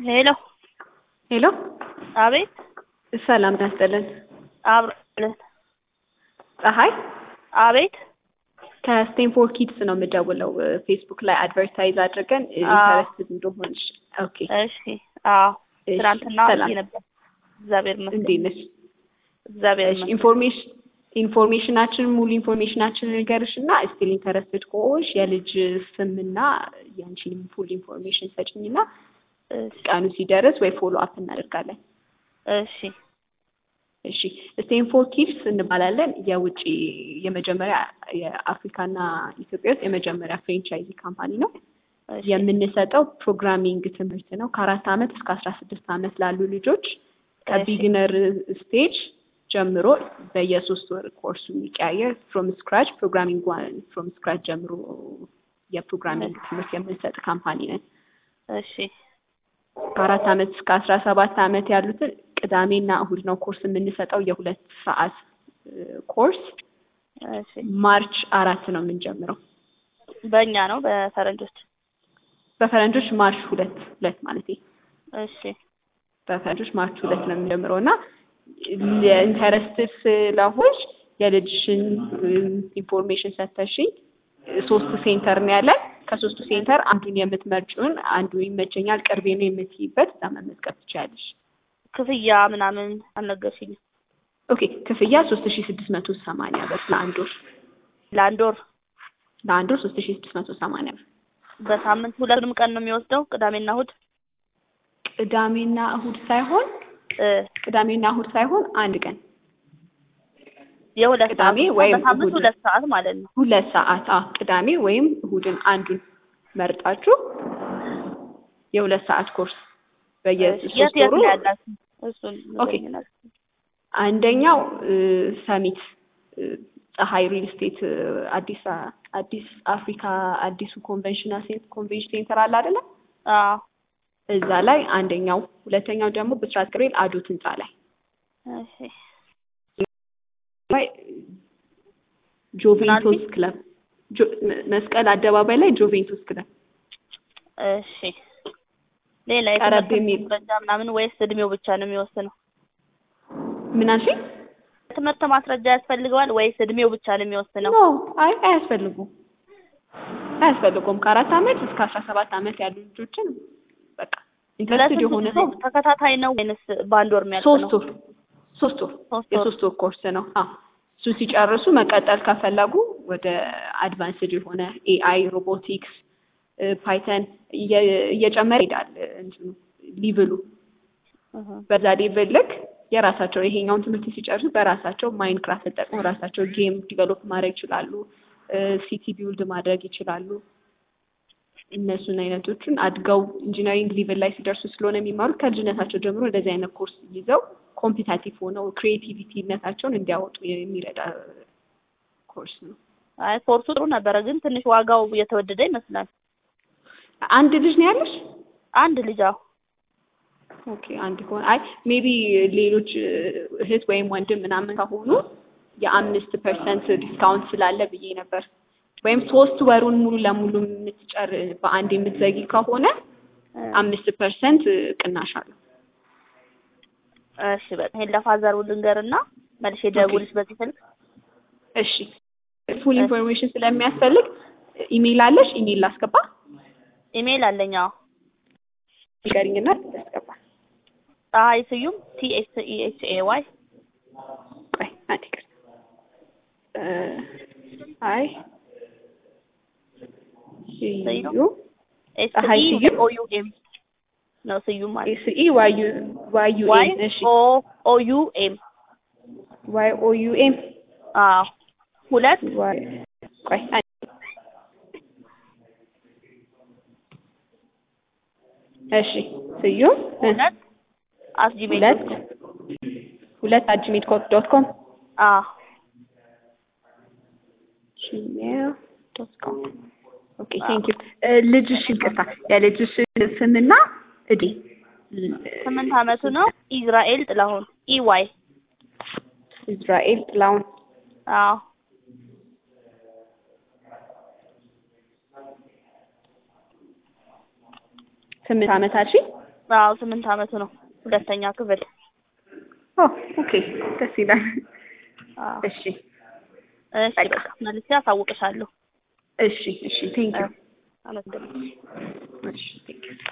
ሄሎ ሄሎ አቤት ሰላም ናስጥልን አብረን ፀሐይ አቤት ከስቴንፎርድ ኪድስ ነው የምደውለው ፌስቡክ ላይ አድቨርታይዝ አድርገን ኢንተረስትድ እንደሆንሽ ኦኬ እሺ አዎ እሺ፣ ትናንትና ሰላም። አድርጌ ነበር እግዚአብሔር እንዴት ይመስገን ነሽ እግዚአብሔር እሺ ይመስገን ኢንፎርሜሽን ኢንፎርሜሽናችን ሙሉ ኢንፎርሜሽናችን ንገርሽ እና ስቲል ኢንተረስትድ ከሆንሽ የልጅ ስምና ያንቺንም ፉል ኢንፎርሜሽን ሰጭኝና እሺ ቀኑ ሲደርስ ወይ ፎሎ አፕ እናደርጋለን እሺ እሺ ስቴንፎርድ ኪድስ እንባላለን የውጭ የመጀመሪያ የአፍሪካና ኢትዮጵያ ውስጥ የመጀመሪያ ፍሬንቻይዚ ካምፓኒ ነው እሺ የምንሰጠው ፕሮግራሚንግ ትምህርት ነው ከአራት ዓመት እስከ አስራ ስድስት ዓመት ላሉ ልጆች ከቢግነር ስቴጅ ጀምሮ በየሶስት ወር ኮርሱ የሚቀያየር ፍሮም ስክራች ፕሮግራሚንግ ዋን ፍሮም ስክራች ጀምሮ የፕሮግራሚንግ ትምህርት የምንሰጥ ካምፓኒ ነን እሺ ከአራት ዓመት እስከ አስራ ሰባት ዓመት ያሉትን ቅዳሜና እሁድ ነው ኮርስ የምንሰጠው የሁለት ሰዓት ኮርስ እሺ ማርች አራት ነው የምንጀምረው በእኛ ነው በፈረንጆች በፈረንጆች ማርች ሁለት ሁለት ማለት እሺ በፈረንጆች ማርች ሁለት ነው የምንጀምረው እና ኢንተረስትድ ስለሆንሽ የልጅሽን ኢንፎርሜሽን ሰተሽኝ ሶስት ሴንተር ነው ያለን ከሶስቱ ሴንተር አንዱን የምትመርጪውን አንዱ ይመቸኛል ቅርቤ ነው የምትይበት እዛ መመዝገብ ትችያለሽ ክፍያ ምናምን አልነገርሽኝም ኦኬ ክፍያ ሶስት ሺ ስድስት መቶ ሰማንያ ብር ለአንድ ወር ለአንድ ወር ለአንድ ወር ሶስት ሺ ስድስት መቶ ሰማንያ ብር በሳምንት ሁለቱንም ቀን ነው የሚወስደው ቅዳሜና እሁድ ቅዳሜና እሁድ ሳይሆን እ ቅዳሜና እሁድ ሳይሆን አንድ ቀን የሁለት ቅዳሜ ሰዓት ወይም በሳምንት እሁድ። ሁለት ሰዓት ማለት ነው ሁለት ሰዓት አ ቅዳሜ ወይም እሁድን አንዱን መርጣችሁ የሁለት ሰዓት ኮርስ እሺ፣ የት በየሶስት የት ወሩ ነው ያላችሁ እሱን ኦኬ። ንገሪኝና። አንደኛው እ፣ ሰሚት እ፣ ፀሐይ ሪል ስቴት እ፣ አዲስ አ- አዲስ አፍሪካ አዲሱ ኮንቬንሽናል ሴንት ኮንቬንሽን ሴንተር አለ አይደለ? አዎ እዛ ላይ አንደኛው፣ ሁለተኛው ደግሞ ብስራት ግሬል አዶት ህንፃ ላይ እሺ ላይ ጆቬንቶስ ምናልባት? ክለብ ጆ- መ- መስቀል አደባባይ ላይ ጆቬንቶስ ክለብ እሺ ሌላ ቀረብ የትምህርት የሚል- ማስረጃ ምናምን ወይስ እድሜው ብቻ ነው የሚወስነው? ምን አልሽኝ? ትምህርት ማስረጃ ያስፈልገዋል ወይስ እድሜው ብቻ ነው የሚወስነው? ኖ አይ አያስፈልጉም አያስፈልጉም ከአራት ዓመት እስከ አስራ ሰባት ዓመት ያሉ ልጆችን በቃ ኢንትረስትድ ለስንት የሆነ ጊዜ ሰው ተከታታይ ነው ወይንስ በአንድ ወር የሚያልቅ ሶስት ነው? ወር ሶስት ወር ሶስት ወር የሶስት ወር ኮርስ ነው አዎ እሱ ሲጨርሱ መቀጠል ከፈለጉ ወደ አድቫንስድ የሆነ ኤአይ ሮቦቲክስ ፓይተን እየጨመረ ይሄዳል እንትኑ ሊቭሉ እህ፣ በዛ ሌቭል ልክ የራሳቸው ይሄኛውን ትምህርት ሲጨርሱ በራሳቸው ማይንክራፍት ተጠቅመው ራሳቸው ጌም ዲቨሎፕ ማድረግ ይችላሉ ሲቲ ቢውልድ ማድረግ ይችላሉ እነሱን አይነቶቹን አድገው ኢንጂነሪንግ ሊቭል ላይ ሲደርሱ ስለሆነ የሚማሩት ከልጅነታቸው ጀምሮ እንደዚህ አይነት ኮርስ ይዘው ኮምፒታቲቭ ሆነው ክሪኤቲቪቲነታቸውን እንዲያወጡ የሚረዳ ኮርስ ነው አይ ኮርሱ ጥሩ ነበረ፣ ግን ትንሽ ዋጋው እየተወደደ ይመስላል። አንድ ልጅ ነው ያለሽ አንድ ልጅ አዎ ኦኬ አንድ ከሆነ አይ ሜቢ ሌሎች እ፣ እህት ወይም ወንድም ምናምን ከሆኑ የአምስት ፐርሰንት ዲስካውንት ስላለ ብዬ ነበር። ወይም ሶስት ወሩን ሙሉ ለሙሉ የምትጨር በአንድ የምትዘጊ ከሆነ እ፣ አምስት ፐርሰንት ቅናሽ አለው። እሺ በቃ ይሄን ለፋዘሩ ልንገርና መልሼ ደውልሽ በዚህ ስልክ። እሺ ፉል ኢንፎርሜሽን ስለሚያስፈልግ ኢሜይል አለሽ? ኢሜይል ላስገባ ኢሜይል አለኝ። አዎ ንገሪኝና ላስገባ። ፀሐይ ስዩም ቲ ኤስ ኢ ኤች ኤ ዋይ ቆይ አንዴ ይቅርታ። እ፣ አይ ስዩ ኤስ ፀሐይ ኢ ስዩም? ኦ ዩ ኤም ነው ስዩም ማለት ኤስ ኢ ዋይ ዩ ዋይ ዩ ዋይ ኤም እሺ ኦ ኦ ዩ ኤም ዋይ ኦ ዩ ኤም አዎ ሁለት ዋይ ቆይ አንዴ እሺ ስዩም እ፣ ሁለት አት ጂሜል ሁለት ሁለት አት ጂሜል ዶት ኮም አዎ ጂሜል ዶት ኮም ኦኬ ቴንክ ዩ ልጅሽ ይቅርታ የልጅሽ ስምና እዴ ስምንት አመቱ ነው። ኢዝራኤል ጥላሁን ኢ ዋይ ኢዝራኤል ጥላሁን አዎ ስምንት ዓመት አልሽኝ? አዎ ስምንት አመቱ ነው። ሁለተኛ ክፍል። ኦ ኦኬ ደስ ይላል። አዎ እሺ እሺ በቃ መልሼ አሳውቅሻለሁ። እሺ እሺ ቴንክ ዩ አመሰግናለሁ። እሺ ቴንክ ዩ